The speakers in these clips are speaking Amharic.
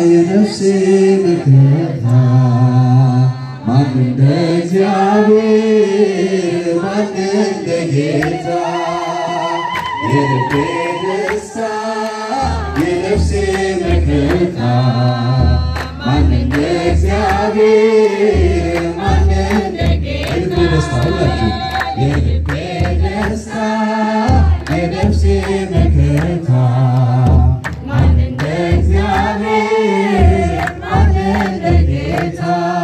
የነፍሴ መከታ ማን እንደ እግዚአብሔር ማን እንደ ጌታ የልቤ ደስታ የነፍሴ መከታ ማን እንደ እግዚአብሔር ማን እንደ የልቤ ደስታ ሁላችሁ የልቤ ደስታ የነፍሴ መከታ ማን እንደ እግዚአብሔር ማን እንደ ጌታ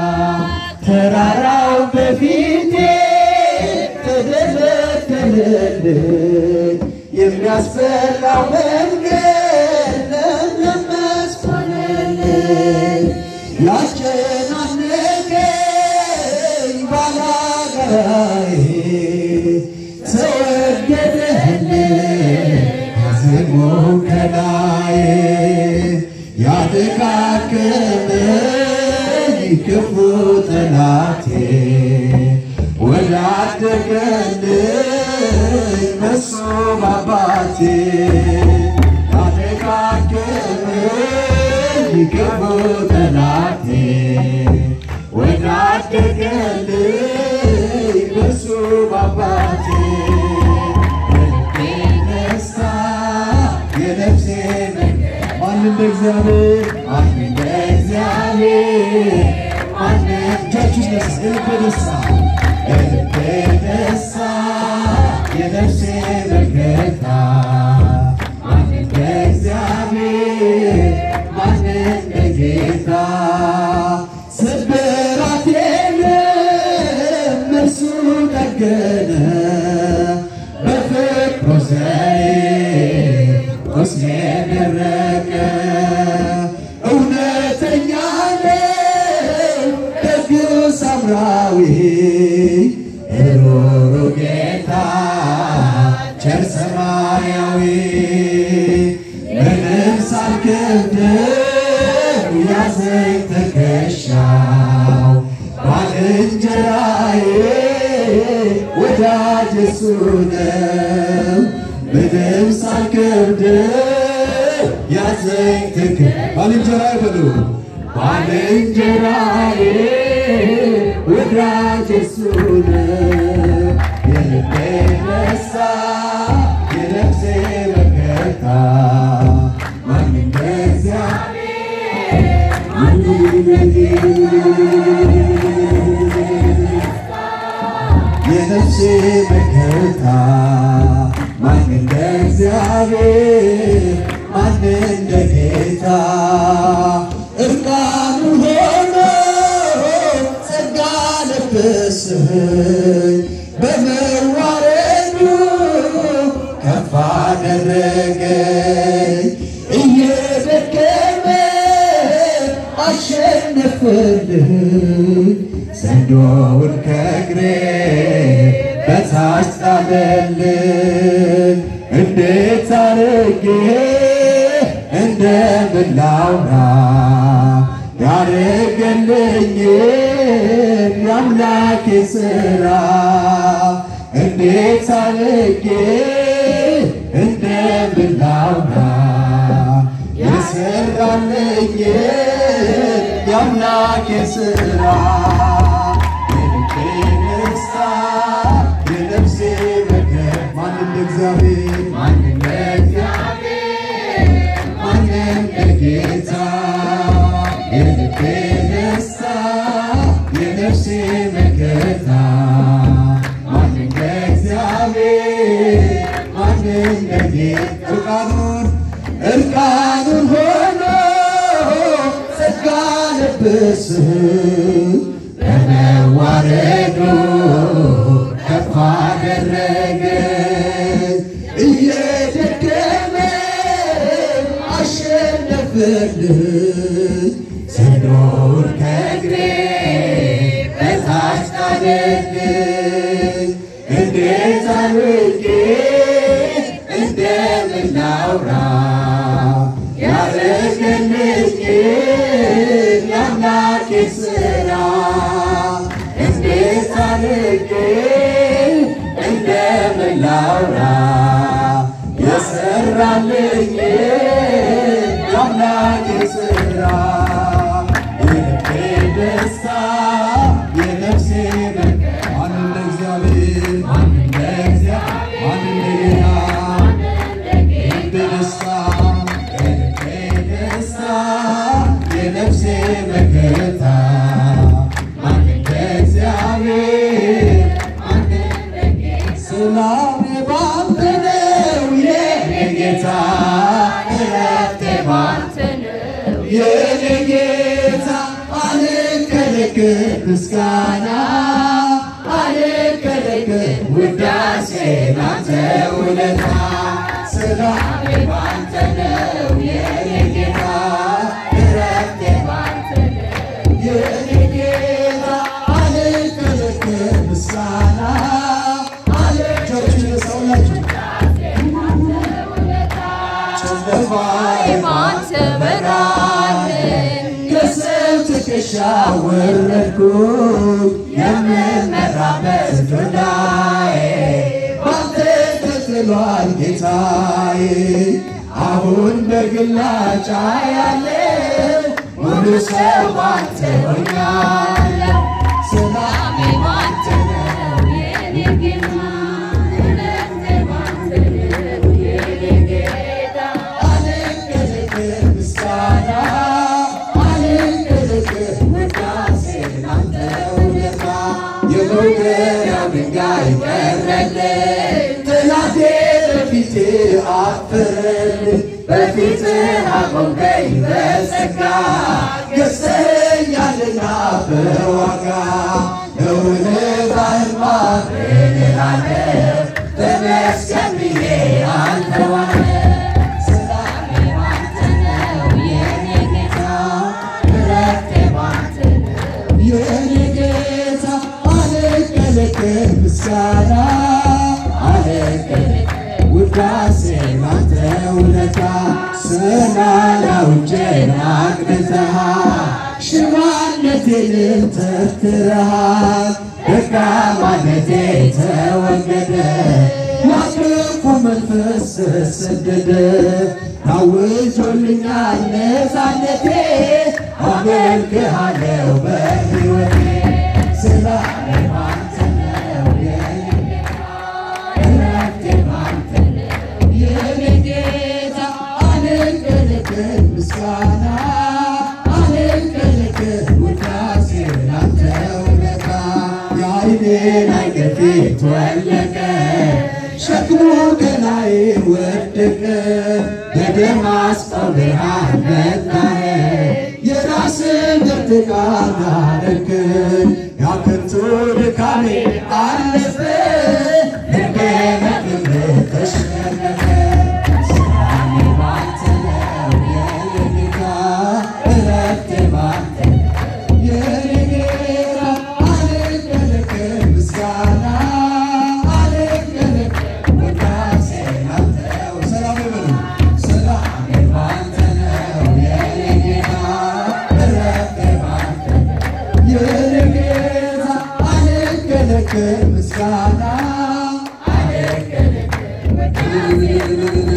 ተራራው በፊቴ ተደለደለልኝ የሚያስፈራው መንገድ ለምለም መስክ ሆነልኝ ያስጨናነቀኝ ባላጋራዬ ተወገደልኝ አዝሞ ከላይ ያደካከመኝ ክፉ ጠላቴ ወዳደገልኝ መሶ ባባቴ ያደካከመኝ ክፉ ጠላቴ ወዳደገልኝ መሶ ባባቴ የልቤ ደስታ የነፍሴ ማን እንደ እግዚአብሔር ማን እንደ እግዚአብሔር ማን እጃችሁ ነስ የልቤ ደስታ የልቤ ደስታ የነፍሴ መከታ ማን እንደ እግዚአብሔር ማን እንደ ጌታ ስብራቴንም እርሱ ጠገነ በፍቅሩ ዘይት ቁስሌ ደረቀ እውነተኛ ነው ደግ ሳምራዊ ሩሩ ጌታ ቸር ሰማያዊ ምንም ሳልከብደው ያዘኝ ትከሻው ባልንጀራዬ ወዳጅ እሱ ነው ምንም ሳልከብደው ያዘኝ ትክ ባልንጀራዬ በሉ ባልንጀራዬ ወዳጅ እሱ ነው የልቤ ደስታ የነፍሴ መከታ ማን እንደ እግዚአብሔር ማን እንደ የነፍሴ መከታ ማን እንደ እግዚአብሔር ማን እንደ ጌታ እርቃኑ ሆኖ ጸጋ ለበሰኝ በመዋረዱ ከፍ አደረገኝ እየደከመ አሸነፈልኝ ዘንዶውን ከእግሬ በታች ጣለልኝ እንዴት አርጌ እንደምን ላውራ ያደረገልኝ የአምላኬ ሥራ እንዴት አርጌ እንደምን ላውራ የሰራልኝ የአምላኬ ሥራ የልቤ ደስታ የነፍሴ መከር ማን እንደ እግዚአብሔር ማን እንደ እግዚአብሔር ማን እንደ ጌታ የልቤ ደስታ የነፍሴ መከታ ማን እንደ እግዚአብሔር ማን እንደ ጌታ እርቃኑን እርቃኑን ሆኖ ጸጋ ለበስህ በመዋረዱ ከፍ አደረገኝ እየደከመ አሸነፈልኝ ዘንዶውን ከእግሬ በታች ጣለልኝ እንዴት አድርጌ እንደምን ላውራ ያደረገልኝ የአምላኬ ሥራ እንዴት አድርጌ እንደምን ላውራ የሰራልኝ የአምላኬ ሥራ የነፍሴ መከታ ማን እንደ እግዚአብሔር ሰላሜ ባንተ ነው የኔ ጌታ እረፍቴ ባንተ የኔ ጌታ አልከለክል ምስጋና አልከለክል ውዳሴ ላንተ ውለታ ሰላሜ ባንተ ነው የኔ ጌታ እረፍቴ ባንተ ነው የኔ ጌታ አልከለክል ምስጋና አልከለክል ሰውላችሁ ጨለማዬ ባንተ በራልን ከሰው ትከሻ ወረድኩ የምመራበት ዶላዬ ባንተ ተጥሏል ጌታዬ አሁን በግላጫ ያለው ሙሉ ሰው ባንተ ሆኛለሁ ሰላሜ ባንተ ነው የኔ ጌታ እረፍቴ ባንተ ነው የኔ ጌታ አልከለክል ምስጋና አልከለክል ውዳሴ ላንተ ውለታ የመውገሪያው ድንጋይ ቀረልኝ ጠላቴ በፊቴ አፈረልኝ በፊትህ አቆምከኝ በጸጋ ገዝተኸኛልና በዋጋ እውነትህን ማመን እላለሁ ተመስገን ብዬ አልተዋለሁ ሰላሜ ባንተ ነው የኔ ጌታ እረፍቴ ባንተ ነው የኔ ጌታ አልከለክል ምስጋና አልከለክል ውዳሴ ላንተ ውለታ ሰላላውጄን አቅንተሃል ሽባነቴንም ተርትረሃል ደካማነቴ ተወገደ ያክፉ መንፈስ ተሰደደ ታውጆልኛል ነፃነቴ አመልክሃለሁ በሕይወቴ ሰላሜ ባንተ ነው የኔ እረፍቴ ባንተ ነው የኔ ጌታ አልከለክል ምስጋና አልከለክል ውዳሴ ላንተ ውለታ የዓይኔን አይን ፊት ወለቀ ሸክሙ ከላይ ወደቀ በደማስቆ ብርሃን መታህ የራስን እርትቃን አደረግን ያ ከንቱ ድካሜ አለፈ ልቤ በክብርህ ተሸነፈ ሰላሜ ባንተ ነው የኔ ጌታ እረፍቴ ባንተ ነው የኔ ጌታ አልከለክል ምስጋና አልከለክል ውዳሴ ላንተ ሰላሜ በሉ ሰላሜ ባንተ ነው የኔ ጌታ እረፍቴ ባንተ ነው የኔ ጌታ አልከለክል ምስጋና አልከለክል